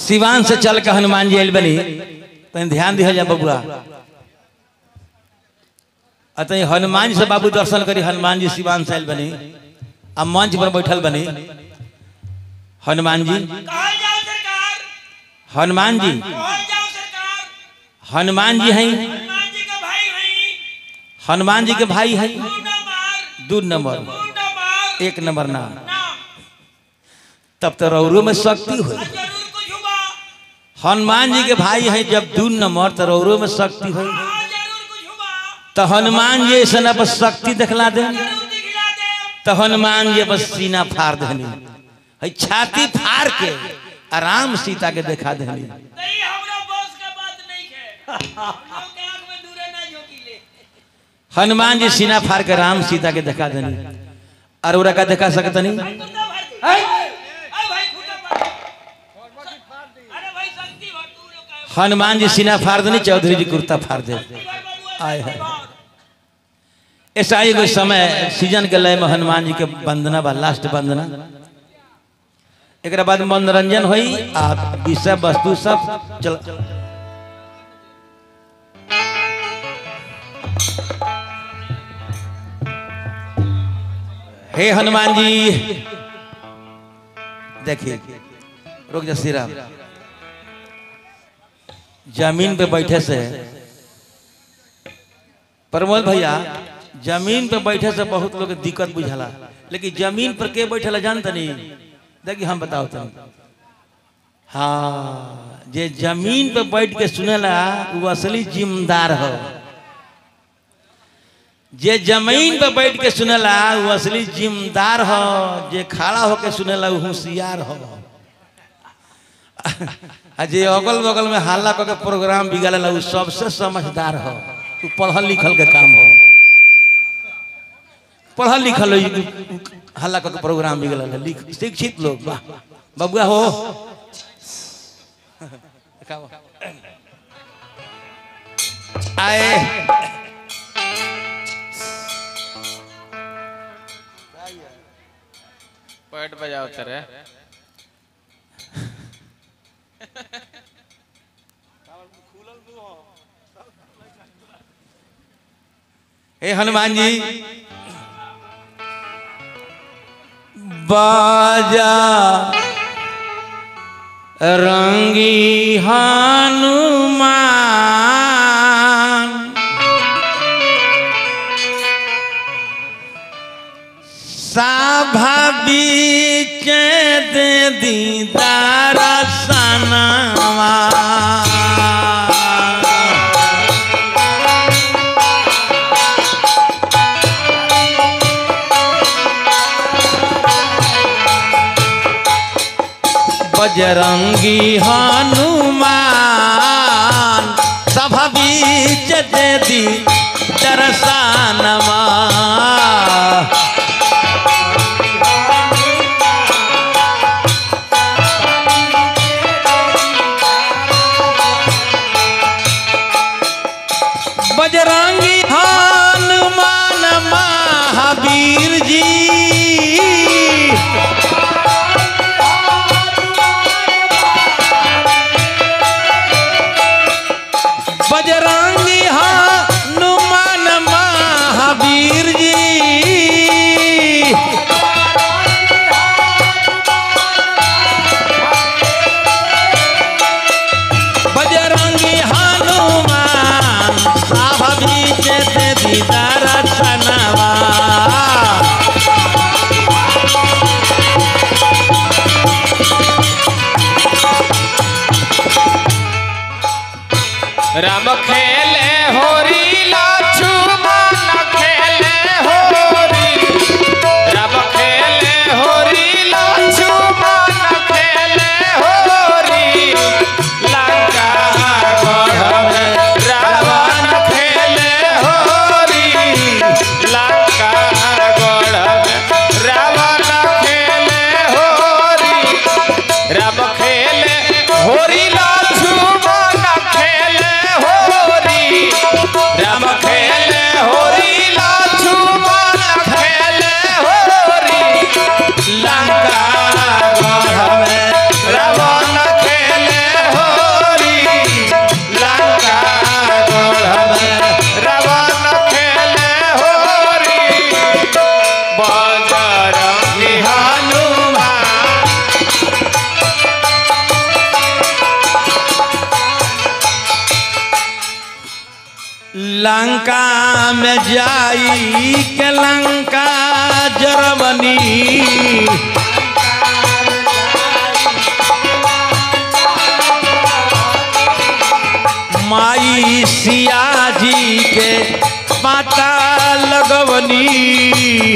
सिवान से चल के हनुमान जी आयल बनी तनी ध्यान दिया जा बबुआ अतः हनुमान जी से बाबू दर्शन करी हनुमान जी सिवान से आयल बनी आ मंच पर बैठल बनी हनुमान जी कहाँ जाओ सरकार हनुमान जी कहाँ जाओ सरकार हनुमान जी हैं हनुमान जी का भाई हैं हनुमान जी के भाई हैं तू न मार दू नंबर तू न मार एक नंबर ना ना तब तो रौरो में शक्ति हुई जरूर कुछ हुआ हनुमान जी के भाई हैं जब दू नंबर तो रौरो में शक्ति हुई हाँ जरूर कुछ हुआ तो हनुमान जी ऐसा ना बस शक्ति दिखला दे जरूर दिखला दे तो हनुमान जी बस सीना फाड़ देनी है छाती फाड़ के आराम सीता के दिखा देनी नहीं हमरा बॉस का बात नहीं है लोग के आंख में दूरे ना झोंकीले हनुमान जी सीना फाड़ के राम सीता के दिखा देनी अरोरा का दिखा सकता नहीं कुत्ता भर दे अरे भाई कुत्ता भर अरे भाई शक्ति भर तू लोग का हनुमान जी सीना फाड़ देनी चौधरी जी कुर्ता फाड़ दे शक्ति भर बाबू आए ऐसे हैं। भर। ऐसा ही कोई समय सीजन के लय में हनुमान जी के वंदना बा लास्ट वंदना एक बाद मनोरंजन हुई आ विषय वस्तु सब चल हे हनुमान जी देखिए रुक जा श्री राम जमीन पे बैठे से प्रमोद भैया जमीन पे बैठे से बहुत लोग के दिक्कत बुझाला लेकिन जमीन पर के बैठेला जानता नहीं देखिए हम बताओ तुम हाँ जे जमीन पे बैठ के सुनेला वो असली जिम्मेदार हो जे जमीन पे बैठ के सुनेला वो असली जिम्मेदार हो जे खड़ा होके सुनेला वो होशियार हो आ जे अगल बगल में हल्ला करके प्रोग्राम बिगाड़ेला वो सबसे समझदार हो तू पढ़ल लिखल के काम हो पढ़ल लिखल हो हल्ला करके प्रोग्राम बिगड़ल लिख शिक्षित लोग वाह बबुआ हो आए पैट बजाओ तेरे हे हनुमान जी बाजा रंगी हनुमान साभा बीच दे दीदार सनवा बजरंगी हनुमान सभा बीच दे दी दर्शनमा बजरंगी हनुमान महावीर जी बजरंगी हनुमान महावीर बजरंगी हनुमान लंका में जाई के लंका जरमनी माई सिया जी के पाता लगवनी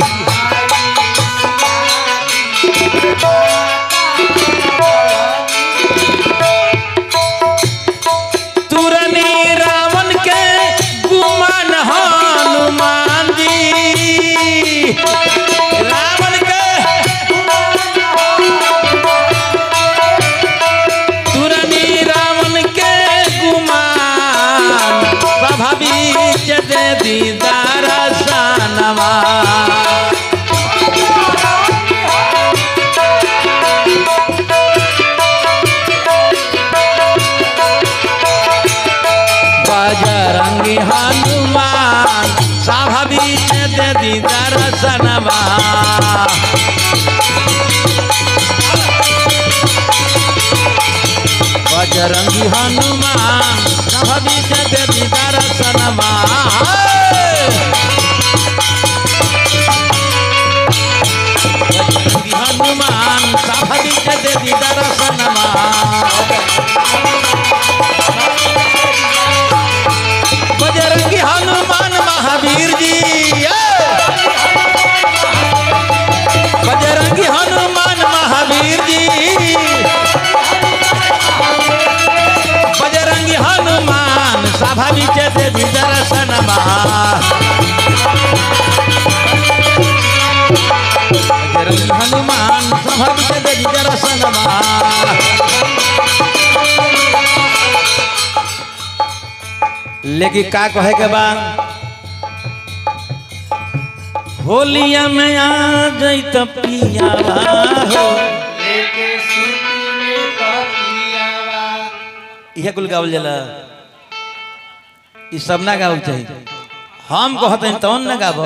तुरनी रावण के गुमान हनुमान जी रावण के तुरनी रावण के गुमान स्वाभाविक दे दीदार सनवा बजरंगी हनुमान स्वाभाविक दे दीदार सनवा बजरंगी हनुमान स्वाभाविक दे दीदार सनवा बजरंगी हनुमान स्वाभाविक दे दीदार सनवा बजरंगी हनुमान महावीर जी ये! बजरंगी हनुमान महावीर जी बजरंगी हनुमान स्वाभाविक देवी दर्शनमा बजरंगी हनुमान स्वाभाविक देवी दर्शनमा लेकिन का कहे के बा होलिया में आ जैत पियावा हो लेके सूती में तकियावा इहे कुल गावल जाला ई सब ना गावल चाहिए हम कहते हैं तौन ना गाबो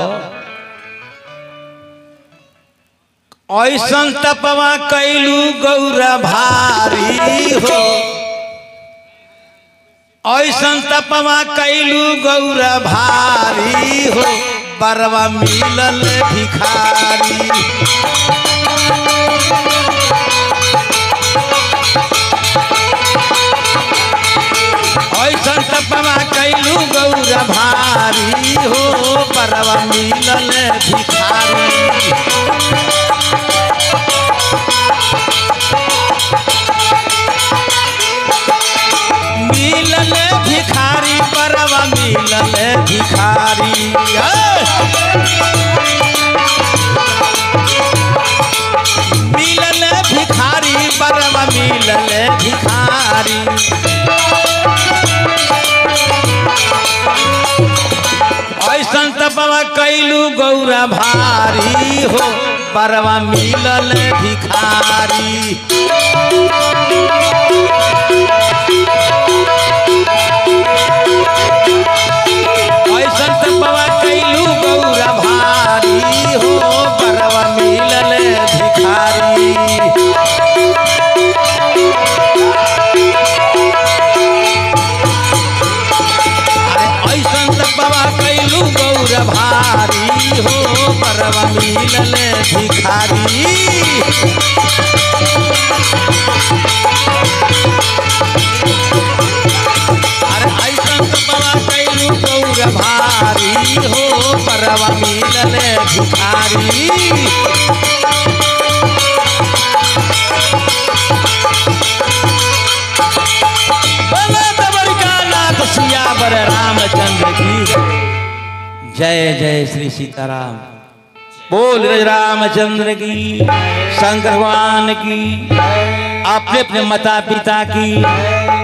ऐसन तपवा कैलू गौरा भारी हो ऐसन तपवा कैलू गौरा भारी हो बरवा मिलल भिखारी ऐसन तपवा कैलू गौरा भारी हो बरवा मिलल भिखारी मिलल भिखारी बरवा मिलल भिखारी ऐ! मिलल भिखारी बरवा मिलल भिखारी ऐसन तपवा कैलू गौरा भारी हो बरवा मिलल भिखारी ऐसन तपवा कैलू गौरा भारी हो बरवा मिलल भिखारी अरे ऐसन तपवा कैलू गौरा भारी हो बरवा मिलल भिखारी अरे ऐसन तपवा कैलू गौरा भारी हो बरवा मिलल भिखारी बोले द्वारिकानाथ सियावर रामचंद्र की जय जय श्री सीताराम बोल रज रामचंद्र की शंकर भगवान की अपने अपने माता पिता की